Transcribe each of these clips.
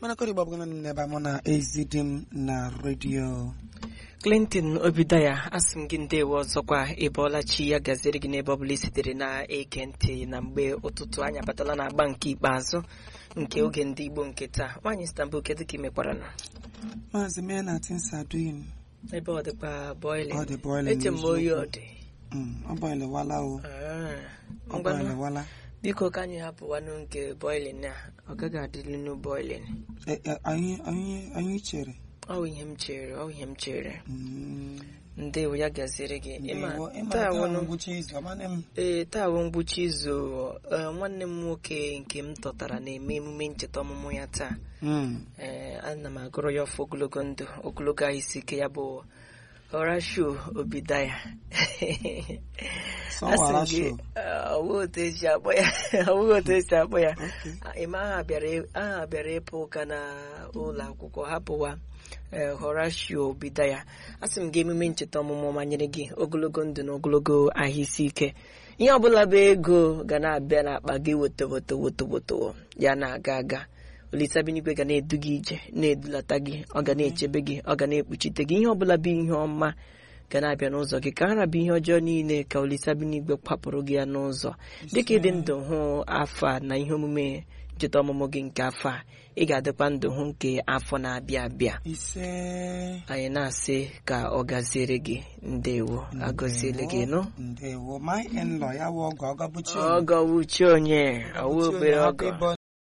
mmanakọrọ igbo abụghị naanị n'ebe a mụ na ezi di m na redio clinton obidaya asị m gị ndewo ọzọkwa ịbọọla chi ya gaziri gị n'ebe ọbụla i sitere na-ege ntị na mgbe ụtụtụ anyị abatala na agba nke ikpeazụ nke oge ndị igbo nke taa nwaanyị istanbul kedu ka ị mekwara na maazị mee na tins aduin ebe ọ dịkwa boiling Ọ dị boiling eche m oyi n'eziokwu. ọ dị ọ bọịlịwala o Ah, ọ ngwanụ, bọịlịwala biko ka anyị hapụwanụ nke boiling a ọ gaghị adịlinu boiling E- e, anyị anyị anyị chere ọ bụ ihe m chere ọ bụ ihe m chere Mm, ndewo ya gaziere gị ịma ndewo. Ịma taa taa bụ wụnụ ngwụcha izu ọmane m ee taa bụ ngwụcha izu ee, nwanne m nwoke nke m tọtara na-eme emume ncheta ọmụmụ ya taa Mm, ee ana m agụrụ ya ọfọ ogologo ndụ ogologo ahụ isi ike ya bụ Horatio Obidaya sọ Asị m wara gị, show. ọ bụghị otu esi akpọ ya ọ bụghị otu esi akpọ ya Okay. ịma aha bịara aha bịara ịpụ ụka na ụlọ akwụkwọ hapụwa ee, Horatio Obidaya asị m gị emume ncheta ọmụmụ manyere gị ogologo ndụ na ogologo ahụ isi ike ihe ọbụla bụ ego ga na-abịa n'akpa gị woto woto woto woto ya na-aga aga olitabinigwe ga na-edu gị ije na-edulata gị ọ ga na-echebe gị ọ ga na-ekpuchite gị ihe ọbụla bụ ihe ọma ga na-abịa n'ụzọ gị ka ara bụ ihe ọjọọ niile ka olitabinigwe kwapụrụ gị ya n'ụzọ dịka ịdị ndụ hụ afọ a na ihe omume ncheta ọmụmụ gị nke afọ a ị ga-adịkwa ndụ hụ nke afọ na-abịa abịa ise anyị na-asị ka ọ gaziere gị ndewo agọziele gị nụ ndewo my in-law ya wụ ọgọ ọgọbụchi ọgọ wuchi onye ọwụ obere ọgọ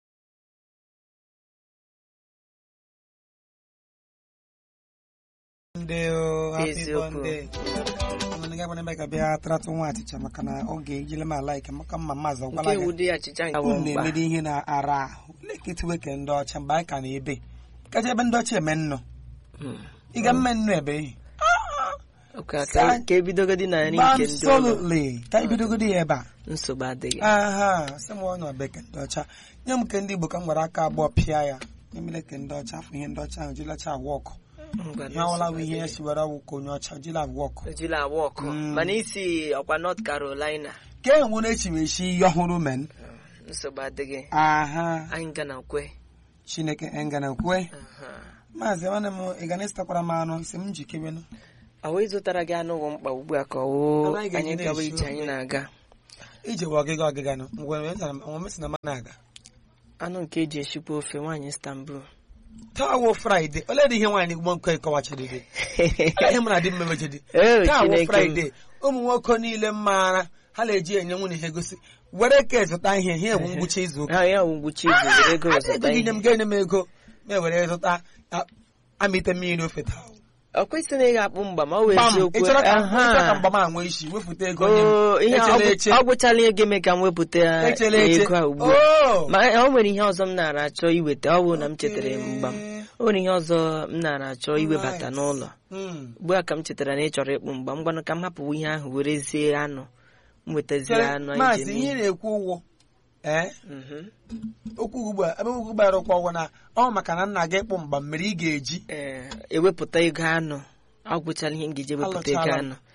Eziokwu. ebe ka bịa tratụ nwa achịcha maka na oge ejile m ala ike maka mma maazị nke ọgwala gị wụdị achịcha nke unu awọ mkpa na-emede ihe na-ara ahụ lekịtịwe ke ndị ọcha mgbe anyị ka na-ebe kacha ebe ndị ọcha eme nnụ Hmm. ị ga mme nnụ ebe ihe Ka- ka ka ebidogodi na nri nke ndị ụlọ absolutely ka ibidogodi ya ebe a nsogbu adịghị aha sị m ọnụ beke ndị ọcha nye m ke ndị igbo ka m gwara aka abụọ pịa ya emele ke ndị ọcha afọ ihe ndị ọcha ahụ jilacha agwa ọkụ Ngwa ihe ọwụla bụ nsogbu ihe ya adịghị. siwere ọwụ ka onye ọcha jila agwa ọkụ ejila awa ọkụ Mm. mana isi ọkwa North Carolina ka e nwere echimechi ihe ọhụrụ men nsogbu adịghị aha anyị ga na kwe chineke engana kwe Aha. maazị nwanne m ị ga na-esitakwara m anụ isi m njikebenụ ọ wee zụtara gị anụ wụ mkpa ugbu a ka ọ wụ Anaghị ga-eji anyị gawa na-eshi ije anyị na-aga ije wee ọgịga ọgịga nụ ngwe mesị na m na-aga anụ nke eji eshikwa ofe nwaanyị Istanbul taa wụ fraịde ole dị ihe nwaanyị gbọ nke kọwachadịdị ihe mụ na di m mebechedi Ee, taa wụ Chineke m. fraịde ụmụ nwoke niile maara ha na-eji enye nwunye ha egosi were ka zụta ihe ihe bụ ngwụcha izu ụka ha ya wụ ngwụcha izu were ego ego zụta gị nye ihe m ga-enye m ego ma were zụta a- amịte mmiri ofe taa ọ kwesịrị na ị ga-akpụ mgba ma ọ wee Pam, ị eziokwu chọrọ ka Aha. ị chọrọ ka mgbama a nwee isi wefụta ego nye m Oo, ihe echela ọ eche gwụ- ọ gwụchala ihe ga-eme ka m wepụta echela eche ego a ugbu a Oo! ma o nwere ihe ọzọ m nara achọ iweta ọ bụrụ na m chetara mgba m o nwere ihe ọzọ m nara achọ iwebata Right. n'ụlọ Mm. ugbu a ka m chetara na ị chọrọ ịkpụ mgba m gwanụ ka m hapụwa ihe ahụ werezie anụ m wetazie Chere, anụ anyị maazị ji ihe eme na-ekwu ụgwọ ee Mhm. okwu ugbu a ebe okwu gbara ụkwụ ọgwụ na ọ maka na nna gị ịkpụ mgba mmiri ị ga-eji Ee, ewepụta ego anụ ọ gwụchala ihe m ga-eji ewepụta ego Alụchala m. anụ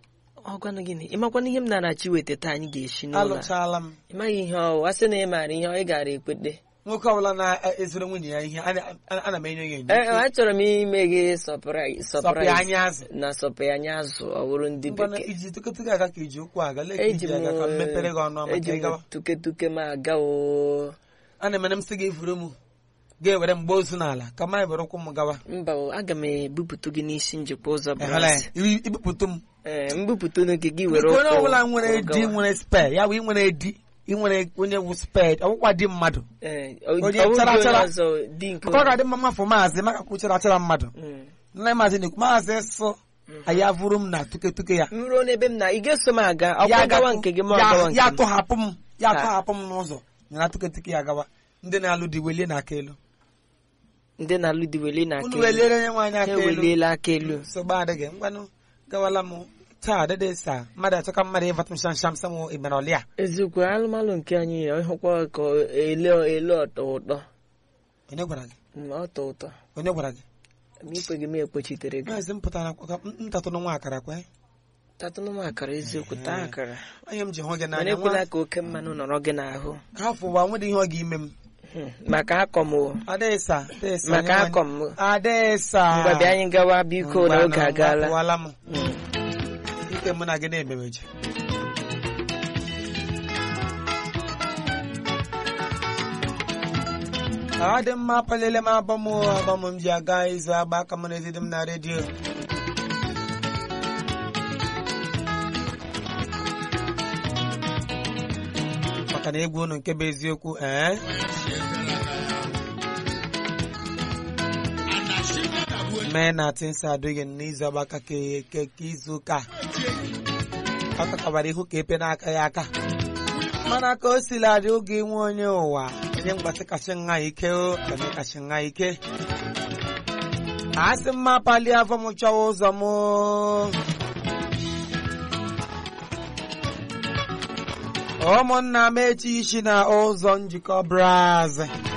ọ gwanụ gịnị ịmakwana ihe m nara achọ iweta taa anyị ga-eshi n'ụlọ a? alụchala m ịmaghị ihe ọ a sị na ị maara ihe ọ ị gara ekwete nwoke ọbụla na-ezoro nwunye ya ihe ana- ana ana m enye ya enye Ee, achọrọ m ime gị sọpraịz sọpịa anya azụ na sọpịa anya azụ ọ bụrụ ndị ngwana bekee iji tụkọtụkọ aga ka iji okwu aga lee ka eji iji m aga ka m mepere gị ọnụ eji maka m ịgawa tuketuke m aga oo ana emere m sị gị vuru m ga-ewere mgbe ozu n'ala ka ma were ụkwụ m gawa mba o, aga m ebupụta gị n'isi njikwa ụzọ Ehụla ya, bras ibi- ibupụtụ m ee mbupụta unu gị gị were Biko onye ụkwụ ọbụla nwere gawa. di nwere spe ya bụ ị nwere di ị nwere onye wu sped ọgwụkwa di mmadụ Ee, ọ- Onye ọ bụghị chara onye chara. ọzọ di nke maka ọ ga-adị mma mafụ maazị maka kwuchara achara mmadụ Mm. nne maazị na-ekwu maazị sụ anyị avụrụ m na tuketuke ya m ruo n'ebe m na ị ga-eso m aga Ya ọkwa gawa gatụ- nke gị ma ọ ya- gawa nke ya m tọhapụ m ya Ka- tọhapụ m n'ụzọ nyara tuketuke ya gawa ndị na-alụ di welie na aka elu ndị na-alụ di weli na unu aka elu weliere nye nwaanyị ha aka elu eweliela aka elu nsogbu adịghị ngwanụ gawala m taa dede sa mmadụ achọ ka mmadụ ịvatụ m shamsham sam ịmara ọlịa eziokwu alụmalụ nke anyị ịhụkwa ka ele ele ọtọ ụtọ onye gwara gị ma ọ tọ ụtọ onye gwara gị ma ikwe gị m ekwechitere gị maazị m pụtara kwa ka m tatụrụ nwa akara kwe tatụnụ m akara eziokwu taa akara onye m ji hụ gị mana n'anya ekwela nwa ka oke mmanụ nọrọ gị n'ahụ ka afọ ụwa nwere ihe ọ ga-ime m Hmm, maka akọm o Adesa, Adesa. maka onye akọm o. nwanyị- Adesa. mgbe bịa anyị gawa biko Ngwa n'oge na agaala ngwapụwala m. Mm. Ike mụ na gị na-emebeji. ọ dị mma palele m abọ m abọ m m ji aga ịzụ agba aka m na-ezidi m na redio maka na egwu unu nke bụ eziokwu ee mee na tinsa adịghị n'izu agbaka ka ka izu ụka a. ọ kakabara ihu ka epe n'aka ya aka mana ka o sila adị oge nwe onye ụwa onye mgbasị kasị nha ike o onye kasị nha ike asị mma pali afọ m chọwa ụzọ m ụmụnna m echi isi na ụzọ njikọ braz